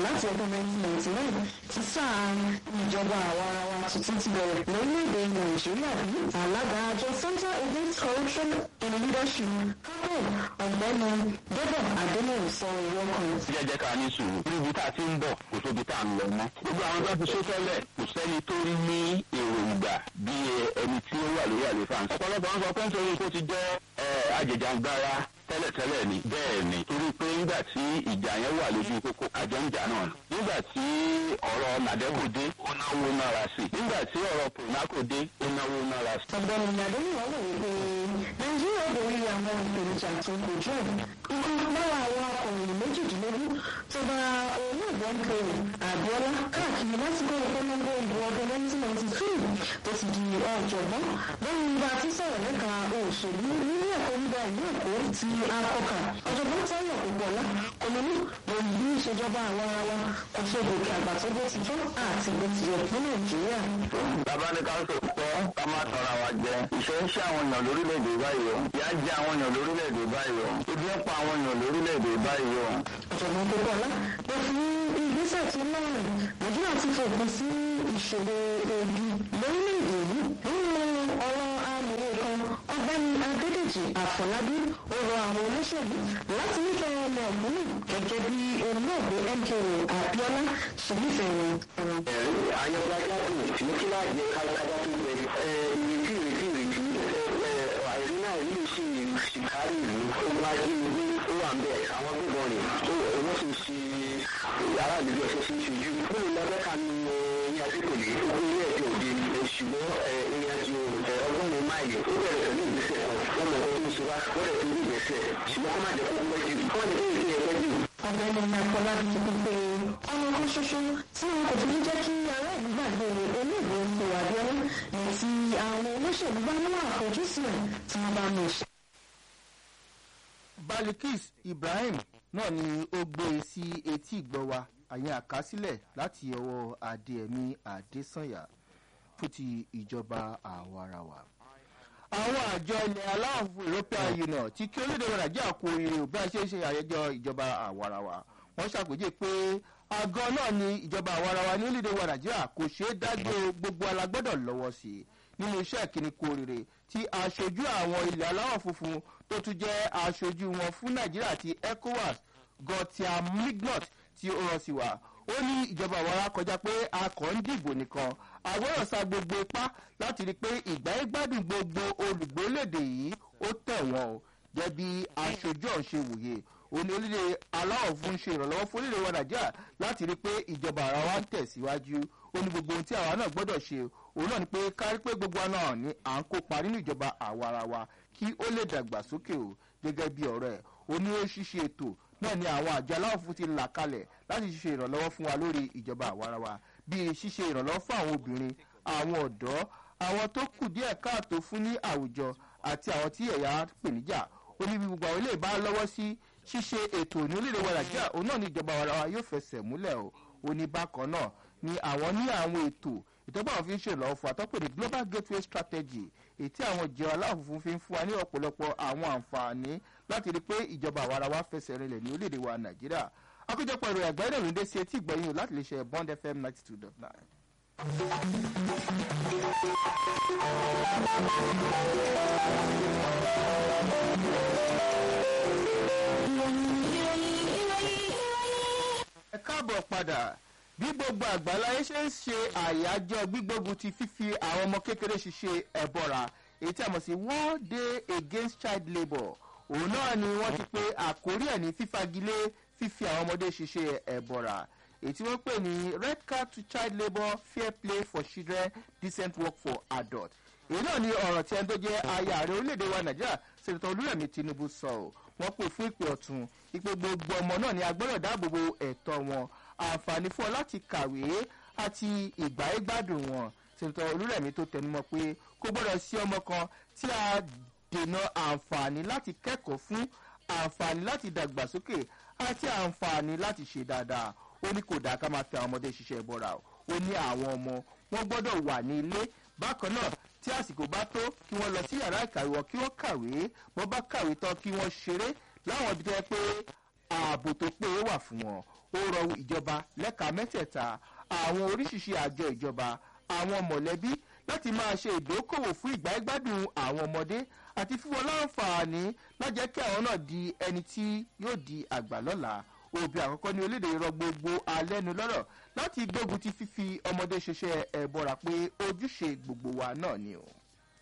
láti ọdún 1999 tí sáà ìjọba àwa ara wa tuntun ti bẹ̀rẹ̀ lórílẹ̀‐èdè nàìjíríà bí alága àjọ center against corruption in leadership kábọ̀ ọ̀gbẹ́ni débọ̀ adéníyàn sọ ìwọ kan. jẹ́ jẹ́ ká ní sùúrù níbi tá a ti ń bọ̀ kò tóbi tá a ń lọ mọ́. gbogbo àwọn tó ti ṣe tẹ́lẹ̀ kò sẹ́ni tó ní èròǹgbà bí ẹni tí ó wà lórí àlefa. ọ̀pọ̀lọpọ̀ ń sọ pé nítorí kó ti jẹ́ ajẹjàngbara tẹ́lẹ̀tẹ́lẹ̀ ni bẹ́ẹ̀ ni torí pé nígbà tí ìjà yẹn wà lójú kókó àjọ ń jà náà nígbà tí ọ̀rọ̀ nàdẹ́kò dé ó náwó náírà sí nígbà tí ọ̀rọ̀ pònákò dé ó náwó náírà sí. ọ̀gbẹ́ni adéníyàn wò wípé nàìjíríà borí àwọn ìpèníjà tó ń kojú ẹ̀ ikú lára àwọn akọ̀ròyìn méjìdínlógún tó bá olóògbé ń kéré àbíọ́lá káàkiri lásìkò ìpolongo ìbò ọdún 1992 tó ti di ọ̀jọ̀gbọ́n lẹ́yìn bá ti sọ̀rọ̀ nípa òṣèlú nílé ẹ̀kọ́ nígbà ìlú èkó ti akọkà ọ̀jọ̀gbọ́n táyọ̀ ògbọ́lá kọ́mọ́nù lórí bí ìṣèjọba àwọn ara wa kò ṣe gòkè àgbà tó bó ti tó àti bó ti yẹ ní nàìjíríà. bàbá ní ká sọ pé ká má tọra wa jẹ ìṣe ń ṣe àwọn èèyàn lórílẹ̀‐èdè báyìí o ìyà ń jẹ àwọn èèyàn lórílẹ̀‐èdè báyìí o ebi ń pa àwọn èèyàn lórílẹ̀‐èdè báyìí o. ọ̀jọ̀gbọ́n kókọ́lá ló fi ìgbésẹ̀ tó lọ́rùn nàìjíríà ti fòpin sí ìṣòro ebi lórílẹ̀‐èdè yìí nínú ọ̀rọ̀ amòye kan ọ̀gbẹ́ni adédèjì àfọlábí ó rọ àwọn olóṣèlú láti nífẹ̀ẹ́ ọmọ ọ̀gbìn gẹ́gẹ́ bí olóògbé mko abiola ṣe nífẹ̀ẹ́ wọn. ẹ̀rí ayọ̀gbájáde ní kí láà jẹ́ kálákájá tó gbẹ ìrètí ìrètí ìrètí àìrí náà yìí sì ṣìkárì ìlú ó máa jí ní ó wà ń bẹ̀ àwọn gbígbọ́n rẹ̀ tó wọ́n sì ṣe yàrá àdúgbò ẹ̀ṣẹ̀ sí ṣojú. bóyá lọ́dẹ́ka ni ní adékòlé ó ilé ẹ̀jẹ̀ òde ṣùgbọ́n ìrìn àjò ọgọ́rùn-ún máìlì ó bẹ̀rẹ̀ pẹ̀lú ìgbésẹ̀ kan wọ́n mọ̀ ọ́ tó ń ṣe wá wọ́n rẹ̀ pẹ̀lú ìgbésẹ̀ ṣùgbọ́n kó má jẹ́ kó pẹ́ jù kó má jẹ́ kó ìgbésẹ̀ pẹ́ jù. ọ̀gbẹ́ni akọlábí ti fi pé ọmọ kan ṣoṣo tí wọn kò fi ní jẹ́ kí ará ìlú gbàgbé olóògbé ipò abiola ní ti àwọn olóṣèlú bá mú àfojúsùn ẹ̀ tí wọ́n bá mú ṣe. balikis ibrahim náà ni ó gbé e sí etí ìgbọ́ wa àyẹn àkásílẹ̀ láti ọwọ́ adéẹ̀mí adésànyà fún ti ìjọba àwarawa. àwọn àjọ ilẹ̀ aláwọ̀ fún european union ti kí orílẹ̀-èdè wa nàìjíríà kú oríire bí a ṣe ń ṣe àyẹjọ́ ìjọba àwarawa wọ́n ṣàpèjì pé àgọ́ náà ni ìjọba àwarawa ní orílẹ̀-èdè wa nàìjíríà kò ṣeé dájú gbogbo alágbọ́dọ̀ lọ́wọ́ sí i nínú iṣẹ́ ìkíni kú oríire tí aṣojú àwọn ilẹ̀ aláwọ̀ funfun tó tún jẹ́ aṣojú wọn fún nàìjíríà ti ecowas gọtia mignot tí ó rán sí wa ó ní ìjọba àwọn ará kọjá pé a kàn ń dìbò nìkan àgbọ̀rọ̀ sa gbogbo ipá láti rí i pé ìgbáyégbádùn gbogbo olùgbélédè yìí ó tẹ̀ wọ́n o jẹ́ bí aṣojú ọ̀hún ṣe wòye òní orílẹ̀ aláwọ̀ fún ṣe ìrànlọ́wọ́ fún orílẹ̀ wa nàìjíríà láti rí i pé ìjọba ara wa ń tẹ̀síwájú ó ní gbogbo ohun tí àwa náà gbọ́dọ̀ ṣe òun náà ni pé kárí pé gbogbo wa náà ni à ń kópa nínú ìjọba àwa ara wa kí ó lè dàgbàsókè o gẹ́gẹ́ bí ọ̀rọ̀ ẹ̀ ó ní ó ṣíṣe ètò náà ni àwọn àjọ aláwọ̀ fún ti là kalẹ̀ láti ṣe ìrànlọ́wọ́ fún wa lórí ìjọba àwa ara wa bíi ṣíṣe ìrànlọ́wọ́ fún àwọn obìnrin àwọn ọ̀dọ́ àwọn tó kù díẹ̀ káàtó fún ní àwùjọ àti àwọn tí ẹ̀yà pèníjà ó ní bí gbogbo àwọn ilé ìbá lọ́wọ́ sí ṣíṣe ètò ní orílẹ̀ wa nàìjíríà òun náà ní ìjọba àwa ara wa yóò fẹsẹ̀ múlẹ̀ o ó ní bákan náà ni àwọn ní àwọn ètò ìtọ́gbà àwọn fi ń ṣèrànlọ́wọ́ fún atọ́pẹ́ ní global gateway strategy èyí tí àwọn ìjọ aláwọ̀ funfun fi ń fún wa ní ọ̀pọ̀lọpọ̀ àwọn àǹfààní láti rí i pé ìjọba àwa ara wa fẹsẹ̀ rinlẹ̀ ní orílẹ̀-èdè wa nàìjíríà akójọpọ̀ ìròyìn àgbáyé ìròyìn dé sí etí ìgbọ̀nyìn láti lè ṣe bond fm ninety two dot nine. ẹ káàbọ̀ padà bí gbogbo àgbáláyé ṣe ń ṣe àyájọ́ gbígbógun ti fífi àwọn ọmọ kékeré ṣiṣẹ́ ẹ̀bọ̀ra èyí tí a mọ̀ sí world day against child labour òun náà ni wọ́n ti pe àkórí ẹ̀ ní fífagilé fífi àwọn ọmọdé ṣiṣẹ́ ẹ̀bọ̀ra èyí tí wọ́n pè ní red card to child labour fair play for children decent work for adults èyí náà ni ọ̀rọ̀ tí ẹni tó jẹ́ aya ààrẹ orílẹ̀-èdè wa nàìjíríà sèǹtọ̀ olúrẹ̀mí tinubu sọ ọ́ wọ́n pè fún ìpè ọ̀tún ìpè gbogbo ọmọ náà ni agbọ́dọ̀ dáàbòbo ẹ̀tọ́ wọn àǹfààní fún ọ láti kàwé àti ìgbáyégbádùn wọn sèǹtọ̀ olúrẹ̀mí tó tẹnumọ́ pé kó gbọ́dọ̀ sí ọmọ kan tí a dènà àǹfààní láti kẹ́kọ̀ọ́ fún àǹfààní láti dàgbàsókè àti àǹfààní láti ṣe dáadáa ó ní kò dáa ká máa fi àwọn ọmọdé ṣiṣẹ́ bọ́ra ó ní àwọn ọmọ wọn gbọ́dọ̀ wà ní ilé bákan náà tí àsìkò bá tó kí wọ́n lọ sí yàrá ìkàwé wọn kí wọ́n kàwé wọ́n bá kàwé tán kí wọ́n ṣeré láwọn ibi tó yẹ pé ààbò tó péye wà fún wọn ó rọ ìjọba lẹ́ka mẹ́tẹ̀ẹ̀ta àwọn oríṣiríṣi àjọ ìjọba àwọn mọ̀lẹ́bí láti máa ṣe ìdókòwò fún ìgbáyégbádùn àwọn ọmọdé àti fún wọn láǹfààní lájẹ́ kí àwọn náà di ẹni tí yóò di àgbà lọ́la òbí àkọ́kọ́ ní orílẹ̀-èdè rọ gbogbo alẹ́nu lọ́rọ̀ láti gbógun ti fífi ọmọdé ṣiṣẹ́ ẹ̀bọ̀ra pé ojúṣe gbogbo wa náà ni o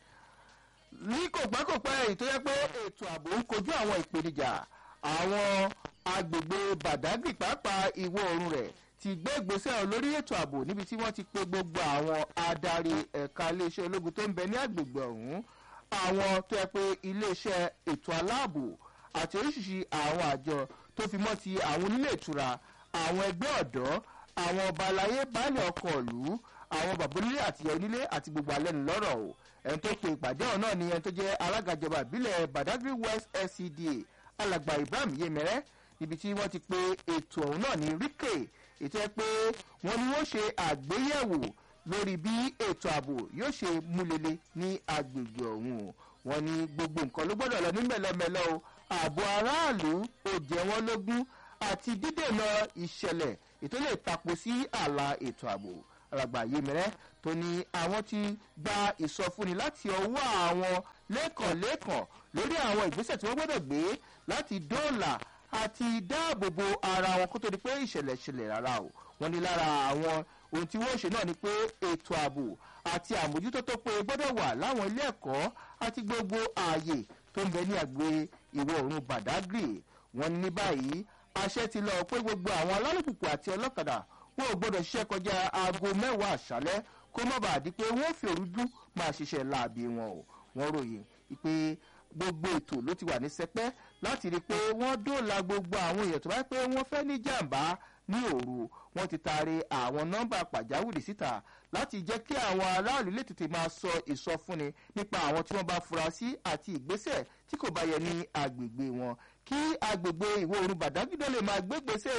ní kòpẹ́kòpẹ́ èyí tó yẹ pé ètò ààbò ń kojú àwọn ìpèníjà àwọn agbègbè badagry pàápàá ìwọ oòrùn rẹ̀ ti gbé ìgbésẹ̀ lórí ètò ààbò níbi tí wọ́n ti pe gbogbo àwọn adarí ẹ̀ka iléeṣẹ́ ológun tó ń bẹ ní agbègbè ọ̀hún àwọn tó yẹ pé iléeṣẹ́ ètò aláàbò àti oríṣiríṣi àwọn àjọ tó fi mọ́ ti àwọn onílé ìtura àwọn ẹgbẹ́ ọ̀dọ́ àwọn ọba aláyé baálé ọkọ̀ ìlú àwọn bàbá onílé àti ìyá onílé àti gbogbo alẹ́nu lọ́rọ̀ o ẹni tó pe ìpàdé ọ̀hún náà ni ẹni tó jẹ́ alága ìjọba ìbílẹ̀ badagry west scda alàgbà ibrahim yemẹrẹ níbi tí wọ́n ti pe ètò ọ̀hún náà ní ríkè ètò ẹ pé wọ́n ní wọ́n ṣe àgbéyẹ̀wò lórí bí ètò ààbò yóò ṣe múlele ní agbègbè ọ̀hún o wọ́n ní gbogbo nǹkan ló gbọ́dọ̀ lọ ní mẹ́lọmẹ́lọ o ààbò aráàlú ò jẹ́ wọ́n lógún àti dídènà ìṣẹ̀lẹ̀ ètò lè tapo sí ààlà ètò ààbò alàgbà yemẹrẹ tó ní àwọn ti gba ìsọfúnni láti ọwọ́ àwọn lẹ́kànlẹ́kàn lórí àwọn ìgbésẹ̀ tí wọ́n gbọ́dọ̀ gbé láti dóòlà àti dáàbòbò ara wọn kó tó di pé ìṣẹ̀lẹ̀ ṣẹlẹ̀ rárá o wọ́n ní lára àwọn ohun tí wọ́n ṣe náà ni pé ètò ààbò àti àmójútó tó pé gbọ́dọ̀ wà láwọn ilé ẹ̀kọ́ àti gbogbo ààyè tó ń bẹ ní àgbè ìwọ̀ oòrùn badagry wọ́n ní báyìí àṣẹ ti lọ pé gbogbo àwọn alálùpùpù àti ọlọ́kadà wọn ò gbọ́dọ̀ ṣiṣẹ́ kọjá aago mẹ́wàá àṣálẹ́ kó má bàa di pé wọ́n fi òrújú máa ṣiṣẹ́ láabi wọn o wọ́n ròyìn pé gbogbo ètò ló ti wà ní sẹpẹ́ láti rí i pé wọ́n dóòlà gbogbo àwọn èèyàn tó bá pé wọ́n fẹ́ ní jàǹbá ní òru wọ́n ti taari àwọn nọ́mbà pàjáwìrì síta láti jẹ́ kí àwọn aráàlú lè tètè máa sọ ìsọfúnni nípa àwọn tí wọ́n bá fura sí àti ìgbésẹ̀ tí kò bá yẹ ní agbègbè wọn kí agbègbè ìwọ oòrùn bàdágídé lè máa gbégbèsè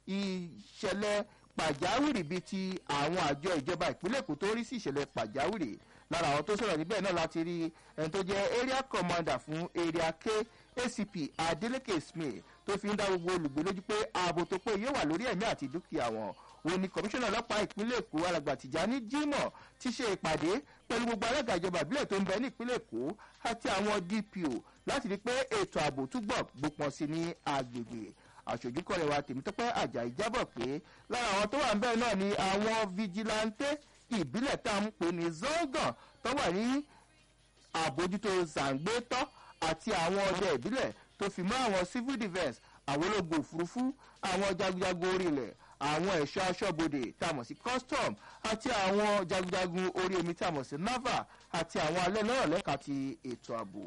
ìṣẹ̀lẹ̀ pàjáwìrì bíi ti àwọn àjọ ìjọba ìpínlẹ̀ èkó tó rí sí ìṣẹ̀lẹ̀ pàjáwìrì lára àwọn tó sọ̀rọ̀ níbẹ̀ náà láti rí ẹni tó jẹ́ area commander fún area k acp adeleke smith tó fi ń dá gbogbo olùgbé lójú pé ààbò tó pé yóò wà lórí ẹ̀mí àti dúkìá wọn òun ni kọmíṣánná ọlọ́pàá ìpínlẹ̀ èkó alàgbà tìjání jimoh ti ṣe ìpàdé pẹ̀lú gbogbo alága ìjọba ìbílẹ̀ tó ń bẹ ní ìpínlẹ̀ èkó àti àwọn dpo láti rí i pé ètò ààbò túbọ̀ gbópọn sí ní agbègbè àṣojú kọ̀rẹ́ wa tèmítọ́pẹ́ àjàyí jábọ̀ pé lára àwọn tó wà ń bẹ́ẹ̀ náà ni àwọn fijilantẹ́ ìbílẹ̀ tá à ń pè ní zongan tó wà ní àbójútó zàǹgbétọ́ àti àwọn ọdẹ ìbílẹ̀ tó fi mọ́ àwọn civil defence àwọn ológun òfurufú àwọn jagunjagun orí ilẹ̀ àwọn ẹ̀ṣọ́ aṣọ́bodè tá a mọ̀ sí custom àti àwọn jagunjagun orí omi tá a mọ̀ sí naval àti àwọn alẹ́ lọ́rọ̀ lẹ́ka ti ètò ààbò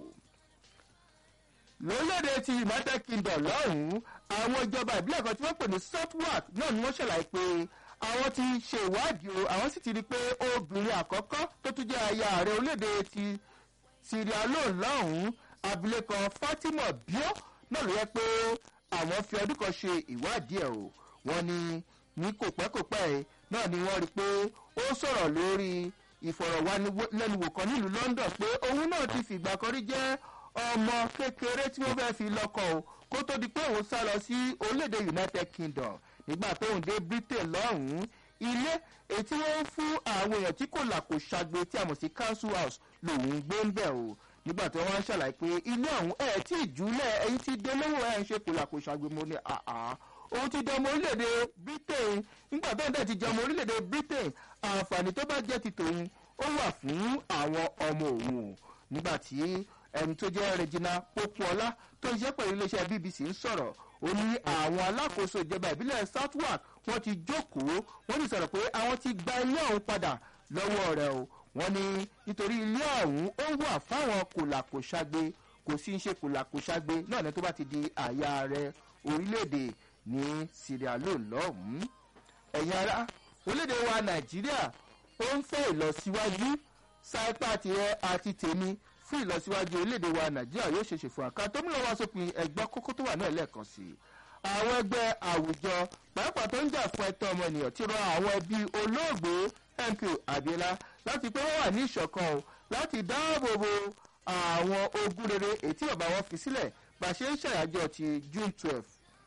lórílẹ̀‐èdè ti united kingdom lọ́hùn-ún àwọn ìjọba ìbílẹ̀ kan tí wọ́n pè ní southwark náà ni wọ́n ṣàlàyé pé àwọn ti ṣe ìwádìí o àwọn sì ti rí i pé obìnrin àkọ́kọ́ tó tún jẹ́ aya ààrẹ orílẹ̀‐èdè ti sierra leone lọ́hùn-ún abilékọ fatima bio náà ló yẹ pé àwọn fi ọdún kan ṣe ìwádìí ẹ̀ o wọ́n ní ní kòpẹ́kòpẹ́ ẹ̀ náà ni wọ́n rí i pé ó sọ̀rọ̀ lórí ìfọ̀rọ̀wánilẹ́nuwò kan nílùú london pé òun náà ti fìgbà kan rí jẹ́ ọmọ kékeré tí wọ́n fẹ́ẹ́ fi lọ́kọ̀ o kó tó di pé òun sá lọ sí orílẹ̀-èdè united kingdom nígbà tóun dé britain lọ́hùn-ún ilé èyí tí wọ́n ń fún àwọn èèyàn tí kò là kò ṣàgbé tí a mọ̀ sí council house lòun gbé ń bẹ̀ o nígbà tí wọ́n ṣàlàyé pé ilé ọ̀hún ẹ̀ tí ìjúlẹ̀ ẹ̀yìn tí dolówó ẹ̀ ń ṣe kò là kò ṣàgbé mo ní àá òun ti dọmọ orílẹ̀-èdè britain nígbà tóun dẹ̀ ti jẹ́ ọmọ orílẹ̀-èdè britain àǹfààní tó bá jẹ́ ti tòun ó wà fún àwọn ọmọ òun o nígbà tí ẹni tó jẹ́ regina popuola tó ń ṣiṣẹ́ pẹ̀lú iléeṣẹ́ bbc ń sọ̀rọ̀ ó ní àwọn alákòóso ìjọba ìbílẹ̀ southwark wọ́n ti jókòó wọ́n ti sọ̀rọ̀ pé àwọn ti gba ilé ọ̀hún padà lọ́wọ́ rẹ̀ o wọ́n ní nítorí ilé ọ̀hún ó wà fáwọn kòlàkòṣagbe kò sí ń ṣe kòlàkòṣagbe náà ní tó bá ti di àyà rẹ̀ orílẹ̀-èdè ní sierra leone lọ́hùn-ún ẹ̀yin ará orílẹ̀-èdè wa nàìjíríà ó ń fẹ́ ìlọsíwájú sáípà tirẹ̀ àti tèmi fún ìlọsíwájú orílẹ̀-èdè wa nàìjíríà yóò ṣeṣe fún àká tó múlò wá sópin ẹgbẹ́ kókó tó wà náà lẹ́ẹ̀kan sí i àwọn ẹgbẹ́ àwùjọ pàápàá tó ń jà fún ẹtọ́ ọmọnìyàn ti rọ àwọn ẹbí olóògbé mp abiola láti pé wọ́n wà ní ìṣọ̀kan o láti dáàbò bo àwọn ogun rere èyí tí bàbá wọn fi sílẹ̀ bá a ṣe ń ṣàyájọ́ ti june twelve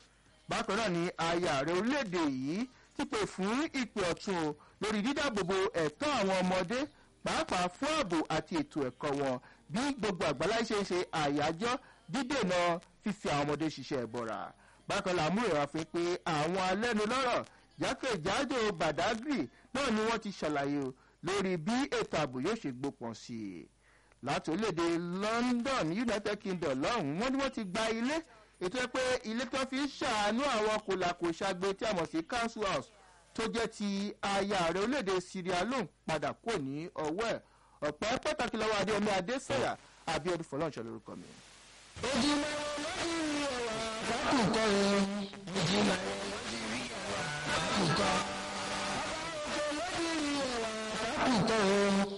bákan náà ni aya ààrẹ orílẹ̀-èdè yìí ti pè fún ìpè ọ̀tún o lórí dídáàbòbò ẹ̀tọ́ àwọn ọmọdé pàápàá fún ààbò àti ètò ẹ̀kọ́ wọn bí gbogbo àgbáláyé ṣe ń ṣe àyájọ́ dídènà fífi àwọn ọmọdé ṣiṣẹ́ ẹ̀bọ̀ra bákan là múrò wá fún pé àwọn alẹ́nulọ́rọ̀ jákèjádò badagry náà ni wọ́n ti ṣàlàyé o lórí bí ètò ààbò yóò ṣe gbópọn sí i láti orílẹ̀-èdè london united kingdom lọ́hùn-ún wọ́n ní wọ́n ti gba ilé ètò ẹ pé ilé tó fi ń ṣàánú àwọn kòlàkòṣàgbé tí a mọ̀ sí council house tó jẹ́ ti aya rẹ̀ orílẹ̀-èdè syria lóhùn padà kò ní ọwọ́ ẹ̀ ọ̀pẹ́ pàtàkì lọ́wọ́ adéomi adésọ̀yà abiodun fọlọ́nṣẹ́ lórúkọ mi. ojúmọ́ lórí ẹ̀wà àkùkọ rẹ̀ ojúmọ́ lórí ẹ̀wà àkùkọ. ọba òkè lórí ẹ̀wà àkùkọ rẹ̀.